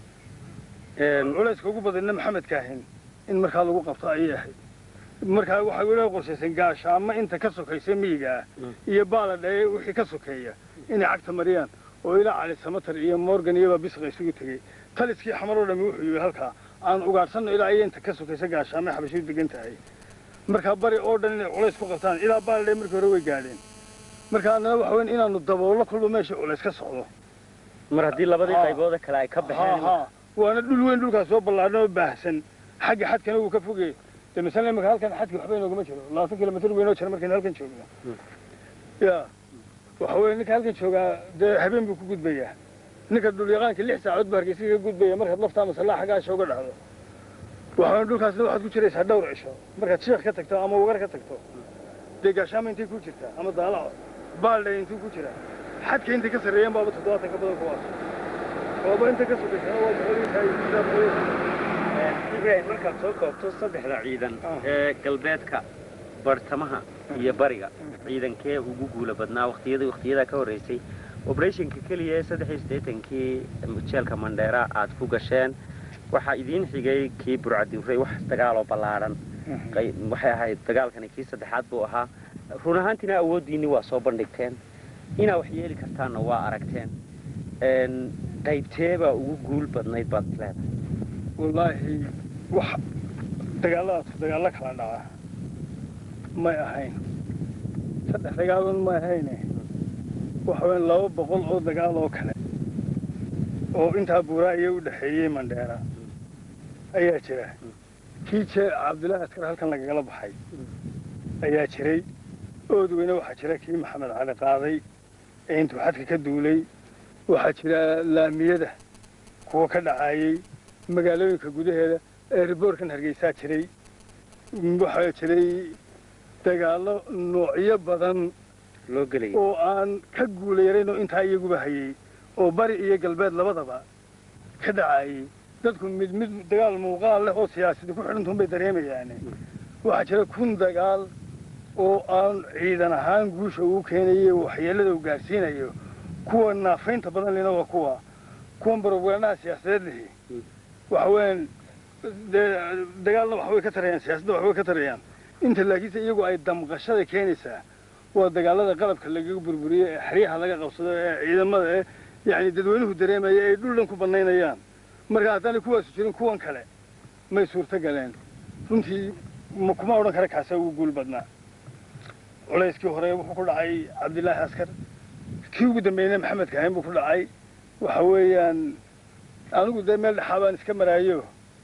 Een, culayska ugu badanna maxamed kaahin in markaa lagu qabto ayay ahayd markaa waxay weliba qorshaysan gaashaamo inta ka sokaysa miyiga ah Mm. iyo baaladhaye wixii ka sokeeya inay cagta mariyaan oo ilaa cali samatar iyo morgan iyobaa bisqa isugu tegey taliskii xamar oo dhami wuxuu yidhi halkaa aan ugaadhsanno ilaa iyo inta ka sokaysa gaashaamo xabashiu degan tahay markaa bari oo dhan inay culays ku qabtaan ilaa baaladhaye markii hore way gaadheen marka annana waxa weyn inaanu daboollo kullu meesha culays ka socdo mar haddii labadii Ah. qayboode kale ay ka haa baxeen haa waana dhul weyn dhulkaas soo ballaadhan oo baahsan xagga xadkana wuu ka fogey de masala imika halkan xadki waxba inoogama jiro labaatan kilomitr weynoo jira markaynu halkan joogno ya waxa weye ninka halkan joogaa dee habeen buu ku gudbayaa ninka dhulyaqaanka lix saacood buu hargeysa kaga gudbaya markaad laftaa masallaa xaggaasha uga dhacdo waxa weye dhulkaasna waxaad ku jiraysaa dhowr cisho markaad sheekh ka tagto ama wagar ka tagto dee gaashaama intay ku jirtaa ama daalaco baaldhay intuu ku jiraa xadka intay ka sarreeyeen baaba toddobaatan ka badan kuwaas ooba inta ka sokaysana waa boqoliyo ibrahim markaad soo koobto saddexda ciidan Ah. ee galbeedka bartamaha iyo bariga ciidankee ugu guula badnaa waqtiyadii waqtiyadaa ka horreysay operationka keliya ee saddex iyo siddeetankii jeelka mandheera aad ku gasheen waxaa idiin xigay kii burcadinfurey wax dagaaloo ballaadhan qay- waxay ahayd dagaalkani kii saddexaad buu ahaa run ahaantiina awooddiinni waa soo bandhigteen inaa wax yeeli kartaanna waa aragteen Een, qaybteebaa ugu guul badnayd baad is leedahay wallaahi wax dagaalladaas dagaallo kala dhaca may ahayn saddex dagaalon ma ahayne waxa weyn laba boqol oo dagaal oo kale oo intaa buuraaya u dhexeeyey mandheera ayaa jira kii jee cabdullaahi askar halkan lagagala baxay ayaa jiray oodweyne waxaa jira kii maxamed cali qaaday ee intuu xadka ka duulay waxaa jira laamiyada kuwa ka dhacayey magaalooyinka gudaheeda ee riboorkan hargeysaa jiray waxaa jiray dagaallo noocyo badan loo gelayay oo aan ka guulayarayn oo intaa iyaguba hayey oo bari iyo galbeed labadaba ka dhacayey dadku mid mid dagaal muuqaal leh oo siyaasadi ku xidhantuun bay dareemayaan waxaa jira kun dagaal oo aan ciidan ahaan guusha uu keenayo waxyeellada uu gaadhsiinayo kuwa naafaynta badan lena waa kuwa kuwan baroganaha siyaasadeed lihi waxa weeyaan dee dagaalna waxbay ka tarayaan siyaasadda waxbay ka tarayaan inta laakiinse iyagu ay damqashada keenaysaa waa dagaalada qalabka lagaga burburiyo ee xeryaha laga qabsado ee ciidamada ee yacni dadweynuhu dareemaya ay dhul dhan ku bannaynayaan marka haddaanay kuwaasu jirin kuwan kale may suurto galeen runtii ma kuma odhan kara kaasaa ugu guul badnaa culayskii hore wuxuu ku dhacay cabdillaahi askar kii ugu dambeeyna maxamed kahayn buu ku dhacay waxa weeyaan anigu dee meel dhexaa baan iska maraayo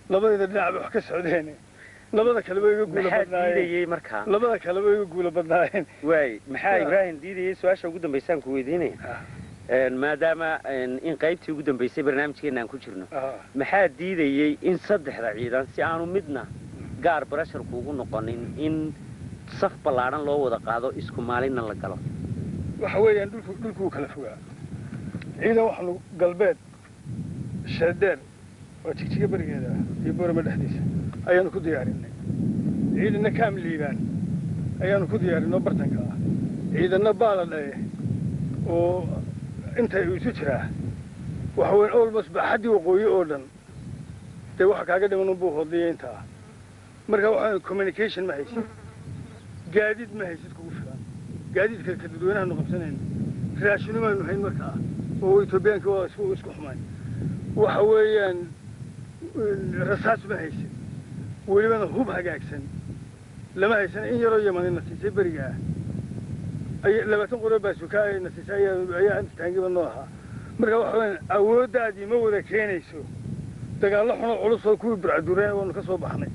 labadayda dhinac bay wax ka socdeen labada kaleba iga guula maxaa badnaayeen diidayey markaa labada kaleba iga guula badnaayeen waay maxaa Ya. ibraahim diidayey su-aasha ugu dambaysaan ku weydiinaya Ah. Een, maadaama een, in qaybtii ugu dambaysay barnaamijkeena aan ku jirno Ah, maxaa diidayey in saddexda ciidan si aanu midna gaar barasharku ugu noqonin in saf ballaadhan loo wada qaado isku maalinna la galo waxa weeyaan dhulku dhulkuu kala fogaa ciidan waxaanu galbeed sheedeer oo jigjiga berigeeda ah iyo boorama dhexdiisa ayaanu ku diyaarinay ciidanna kaam liibaan ayaanu ku diyaarinay oo bartanka ah ciidanna baala dhaye oo inta uu isu jiraa waxa weyn almost baaxaddii waqooyi oo dhan dee waxa kaaga dhiman unbuu hoodliya inta ah marka waxa communication ma haysid gaadiid ma haysid kugu filan gaadiidka ka dadweynahaanu qabsanayno raashino maanu hayn markaa oo etoobiyaanka waa isku isku xumayn waxa weeyaan rasaas ma haysid welibana hub hagaagsan lama haysan in yaroo yamani nasiisay beriga ah ay labaatan qoro baasuka ay nasiisay ayaa ayaa inta taangiba noo ahaa marka waxa weeyaan awooddaadii ma wada keenayso dagaallo xunoo culus oo kuwii burcadureen waanu ka soo baxnay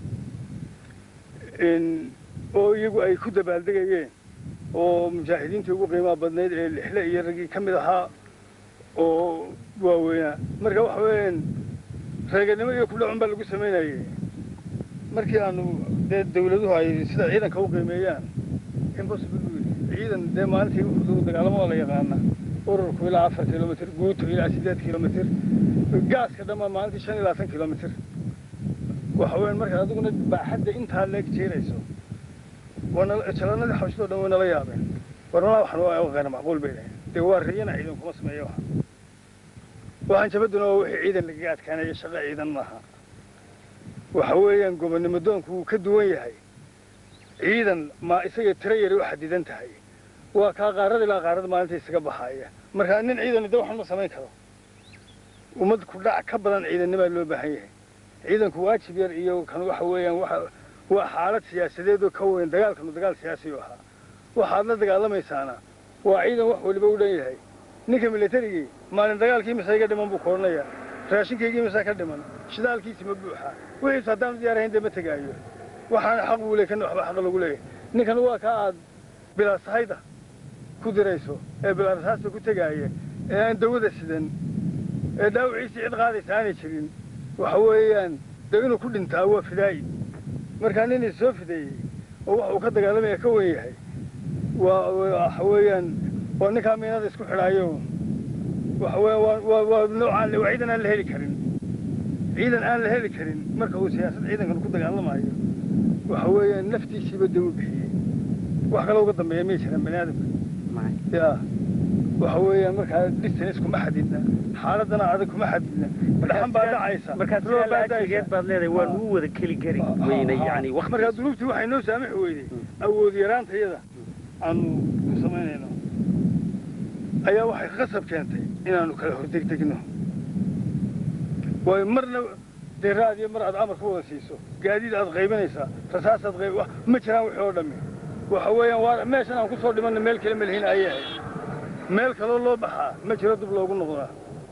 in- oo iyagu ay ku dabaaldegayeen oo mujaahidiintii ugu qiimaha badnayd ee lixle iyo raggii ka mid ahaa oo waaweynaa marka waxa weeyaan reeganimo iyo kudhacun baa lagu samaynayay markii aanu dee dawladuhu ay sida ciidanka u qiimeeyaan impossible wey. ciidan dee maalintii wuxuu dagaalamo waa la yaqaana ururku ilaa afar kilomitr guuto ilaa sideed kilomitr gaaska dhammaa maalintii shan iyo labaatan kilomitr waxa weeyaan marka adiguna baaxadda intaa leeg jeerayso waana jalanadii xabashadoo dhan way nala yaabeen warnalaa waxan waa qeyr macquul bay dhahay dee waa riyana ciidan kuma sameeyo waxa waxaan jabaduna waa wixii ciidan lagaga adkaanaya shaqo ciidan maaha waxa weeyaan gobonnimo doonku wuu ka duwan yahay ciidan ma isaga tiro yari u xadidan tahay waa kaa qaarada ilaa qaarada maalinta isaga baxaaya marka nin ciidan de waxan ma samayn karo ummad ku dhac ka badan ciidanimaa loo baahan yahay ciidanku waajib yar iyo kan waxa weeyaan waxa waa xaalad siyaasadeed oo ka weyn dagaalkanu dagaal siyaasi u ahaa waxaad la dagaalamaysaana waa ciidan wax waliba u dhan yahay ninka militarigii maalin dagaalkii mise iga dhiman buu koodhanayaa raashinkaygii mise ka dhiman shidaalkiisi ma buuxaa wixiis haddaanu diyaarahayn dee ma tegaayo waxaana xaq buu leey kana waxba xaq lagu leeyahay ninkan waa kaa aad bilaasahayda ku dirayso ee bilaarasaasta ku tegaaya ee aan dawada sidan ee dhaawiciisii cid qaadaysa aanay jirin waxa weeyaan dee inuu ku dhintaa waa fidaayi markaa nin is soo fideeyey oo wax uu ka dagaalamaya ka wen yahay waa waxa weeyaan waa ninkaa miinada isku xidhaayo waxa weeyaan waa waa waa noocaan waa ciidan aan la heli karin ciidan aan la heli karin marka uu siyaasad ciidankan ku dagaalamayo waxa weeyaan naftiisiiba dee u bixiyey wax kale uga dambeeya may jiraan bani aadamka ya waxa weeyaan markaa distance kuma xadidna xaaladana adag kuma xadidna dhaxan baa dhacaysa markaa roob sidaa baa laajigeed baad leedahay waan ugu wada keli kari weyne yani markaa waqti dunuubtii waxay noo saamixi weyday awood yaraanta iyada aanu ku samaynayno ayaa waxay qasab keentay inaanu kala hordegdegno waayo marna dee raadiyo mar aad amar ku wada siiso gaadiid aad qaybinaysaa rasaasaad qayb wax ma jiraan wixii oo dhammi waxa weeyaan waa meeshan aan kusoo dhimanna meel kale ma lihin ayay ahayd meel kaloo loo baxaa ma jiro dib loogu noqdaa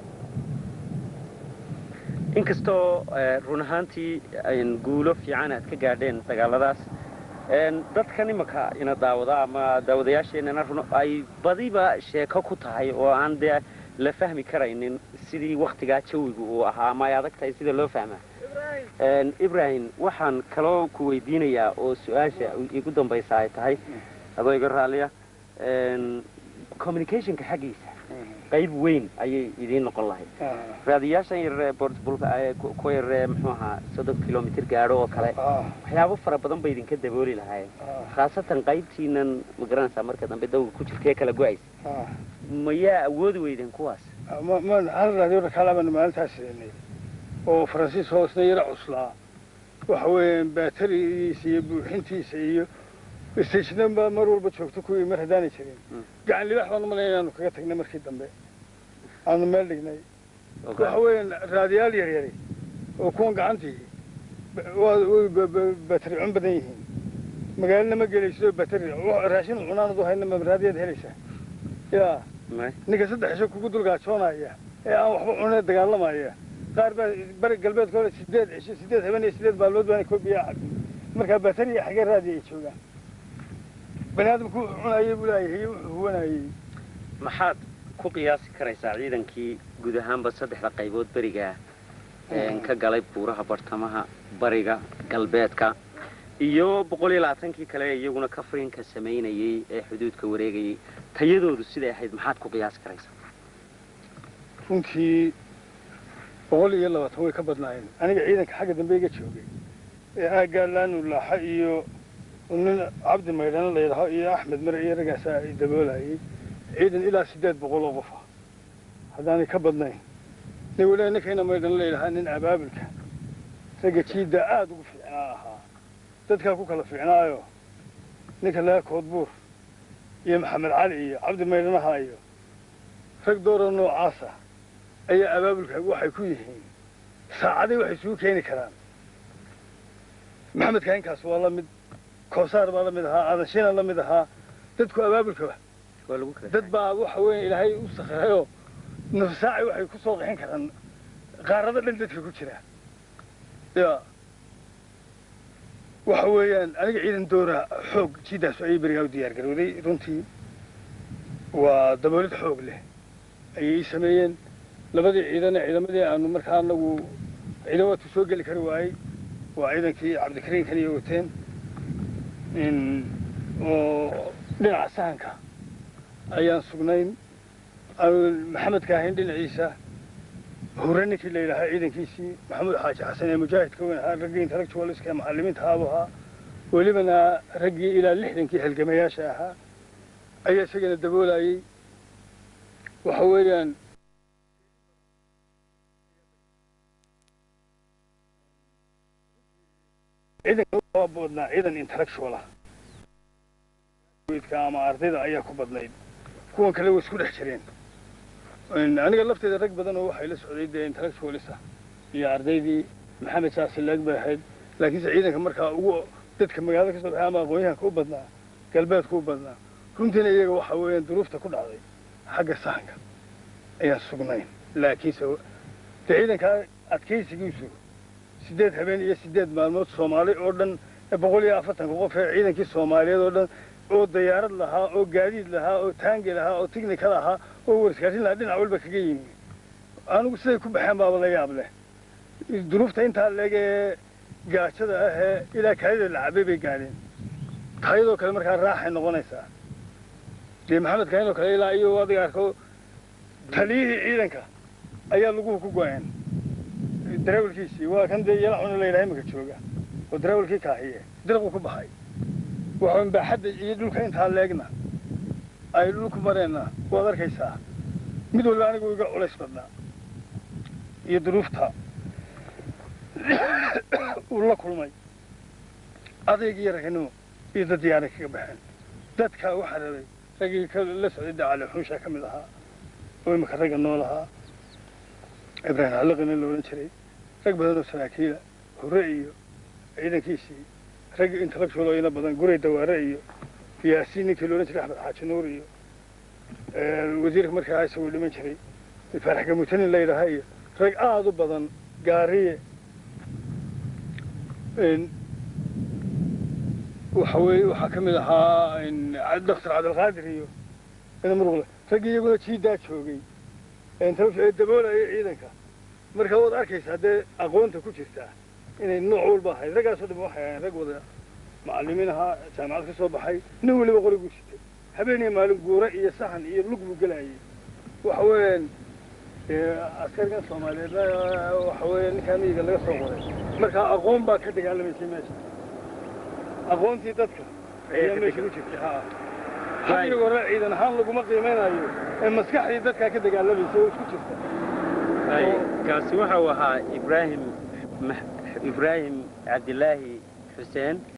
inkastoo eh, run ahaantii ayn guulo fiican aad ka gaadheen dagaaladaas een, dadkan imaka ina daawada ama daawadayaasheenana run ay badiba sheeko ku tahay oo aan dee la fahmi karaynin sidii waktigaa jawigu uu ahaa ama ay adag tahay sida loo fahmaa Een, ibrahim waxaan kaloo ku weydiinayaa oo su-aasha igu dambaysa ay tahay adoo iga raalliya een, communicationka xaggiisa qayb weyn ayay idiin noqon lahayd raadiyaashan yar bortbulka kuwa yar muxuu ahaa soddon kilomitr gaadho oo kale waxyaabo fara badan bay idinka dabooli lahaayeen khaasatan qaybtiinan ma garanaysaa marka dambe dawga ku jirtee kala go-aysa mayaa awoodi weydeen kuwaas ma ma hal raadiyo rakaalabana maalintaas siinay oo faransiis hoosna yara cuslaa waxa weeyaan baaterigiisa iyo buuxintiisa iyo stationan baa mar walba joogto kuwii mar haddaanay jirin Mm. gacan libaax baan umalaya inaanu kaga tagnay markii dambe aanu meel dhignay oo waxa kale. weeyaan raadiyaal yar yari oo kuwan gacantii ba- waa way ba- ba- bateri cun badan yihiin magaalana ma gelayso bateri wa- raashin cunaan adu hayna ma raadiyaad helaysaa yaa May. ninka saddex isho kugu dulgaajoonaya ee aan waxba cunee dagaalamaya qaar baa bari galbeedka hore sideed cisho sideed habeen iyo sideed maalmood baana koobiyaa cabin markaa batari iyo xagee raadi ay joogaan bani aadamku wuxuu cunayay buu leeyahay wuxuu huwanayay maxaad ku qiyaasi karaysaa ciidankii guud ahaanba saddexda qaybood beriga een, ka galay buuraha bartamaha bariga galbeedka iyo boqol iyo labaatankii kale ee iyaguna kafrinka samaynayey ee xuduudka wareegayey tayadoodu siday ahayd maxaad ku qiyaasi karaysaa runtii boqol iyo labaatan way ka badnaayeen aniga ciidanka xagga dambe iga joogay ee aaggaa laanu laaxa iyo nin cabdi maydhana la yidhaaho iyo axmed mare iyo raggaasa ay daboolayay ciidan ilaa siddeed boqol oo qof ah haddaanay ka badnayn nin weliba ninkayna maydhana la yidhahaa nin abaabulka ragga jiidda aada ugu fiicnaa ahaa dadkaa ku kala fiicnaayo ninka laga koodbuur iyo maxamed cali iyo cabdi maydhanaha iyo rag doora noocaasa ayaa abaabulka waxay ku yihiin saacaday waxay isugu keeni karaan maxamed kainkaas waa la mid koosaar baa la mid ahaa adanshina la mid ahaa dadku abaabulka waa lagu kala dad baa waxa weeye ilaahay u sakhirayoo nafsaacay waxay ku soo qixin karaan qaarada dhan dadka ku jira ya waxa weeyaan aniga ciidan doora xoog jiidaas ayay berigaa u diyaar garowday runtii waa daboolid xoog leh ayay ii sameeyeen labadii ciidane ciidamadii aanu markaa anagu ciidan waatu soo geli kari waayey waa ciidankii cabdikariinkan iyo wateen in- oo dhinaca sahanka ayaan sugnayn aan maxamed kaahin dhinaciisa hore ninkii la yidhaahaa ciidankiisii maxamuud xaaji xasan ee mujaahidka weyn ahaa raggii intellectualiska ee macallimiinta aabu ahaa welibana raggii ilaa lixdankii halgamayaasha ahaa ayaa isagana daboolayey waxa weeyaan ciidanka waa badnaa ciidan intellectual ah ama ardayda ayaa ku badnayd kuwan kale way isku dhex jireen aniga lafteeda rag badan oo waxay la socday dee intellectualis ah iyo ardaydii maxamed saasilaag bay ahayd laakiinse ciidanka markaa ugu dadka magaalada ka soo baxay ama aqoon-yahanka u badnaa galbeedka u badnaa runtiina iyaga waxa weeyaan duruufta ku dhacday xagga sahanka ayaan sugnayn laakiinse dee ciidanka adkaysigiisu siddeed habeen iyo siddeed maalmood soomaali oo dhan boqol iyo afartanka qof ee ciidankii soomaaliyeed oo dhan oo dayaarad lahaa oo gaadiid lahaa oo taangi lahaa oo tignika lahaa oo warskaasin lahaa dhinac walba kaga yimi anigu siday ku baxeen baaba la yaab leh duruufta intaa leeg ee gaajada ah ee ilaa kaadida la cabay bay gaadheen kaayadoo kale markaa raaxay noqonaysaa dee maxamed kaayadoo kale ilaa iyo adiga arko taliyihii ciidanka ayaa laguhu ku go-een darawalkiisii waa kan dee yalacuna la yidhaha imika jooga oo darawalkii kaahiye dirqu ku baxay waxaan baaxadda iyo dhulka intaa leegna ay dhulku mareenna waad arkaysaa mid walba anigu iga culays badnaa iyo duruufta uu la kulmay adayg iyo raganimo iyo dad yaaray kaga baxeen dadka waxaa rabay raggii ka la socday dacale xunsha ka mid ahaa oo imika ragga nool ahaa ibraahim halliqina la odhan jiray rag badan oo saraakiila hore iyo ciidankiisii rag intellectual oo ina badan guray dawaare iyo yaasiin ninkii la odhan jiray axmed xaaji nuur iyo wasiirka markaa isagoo dhiman jiray faarax gamutanin la yidhaaha iyo rag aada u badan gaariye waxa weeye waxaa ka mid ahaa doctor cabdilqaadir iyo ina muruqle raggii iyaguna jiidaa joogay intellectual ee daboolaya ciidanka marka waad arkaysaa dee aqoonta ku jirtaa inay nooc walba ahayd raggaasoo dhan waxay ahayn rag wada macallimiin ahaa jaamacad ka soo baxay nin weliba qoriguu sitay habeen iyo maalin guura iyo sahan iyo lug buu gelayay waxa weeyaan askarigan soomaaliyeedna waxa weeya ninkaa miyiga laga soo qoray marka aqoon baa ka dagaalamaysay meesha aqoontii dadka ayaa meesha ku jirtay ha hadiga hore ciidan ahaan laguma qiimeynayo ee maskaxdii dadkaa ka dagaalamaysay oo isku jirta kaasi waxa uu ahaa ibraahim ibraahim cabdilaahi xuseen